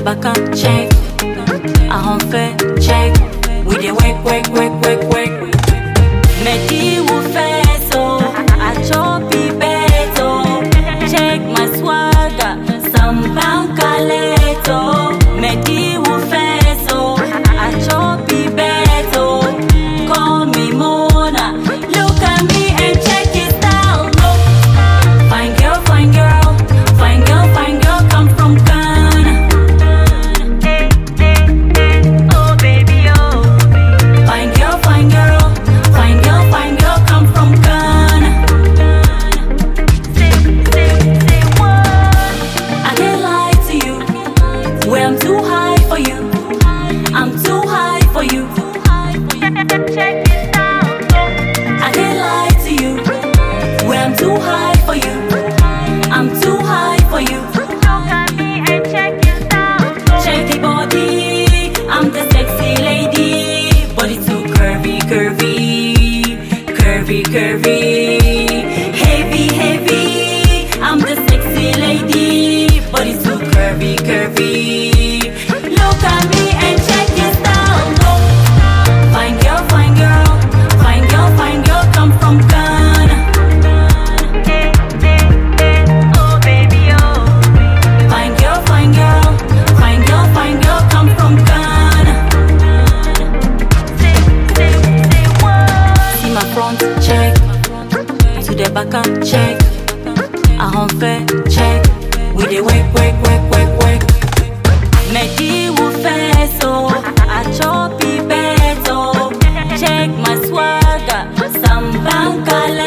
back and check. I home fair check. We dey work, work, work, work, work. Medi will fair so I chop it better. Check my swagger, some banka leto. Medi will fair so I chop it better. Call me Mona. Look at me and check it down. Look. Fine girl, fine girl, fine girl, fine girl, come from Ghana. Oh baby, oh. Fine girl, fine girl, fine girl, fine girl, come from Ghana. Say, say, say what? I can't lie to you. Where I'm too high for you. I'm too high for you. Check it out. I can't lie to you. Where I'm too high for you. I'm too high for you. Look at me and check it out. Check the body. I'm the sexy lady. Body too curvy, curvy. Curvy, curvy. Heavy, heavy. I'm the sexy lady. Body too curvy, curvy. Look at me and check it out. Fine girl, fine girl. Fine girl, fine girl, come from Ghana. Oh baby, oh. Fine girl, fine girl, fine girl, fine girl, come from Ghana. Say, say, say what? See my front check, to the back and check. I home fair check. We dey work, work, work, work, work. Medi will fair so I chop it better. Check my swagger, some banka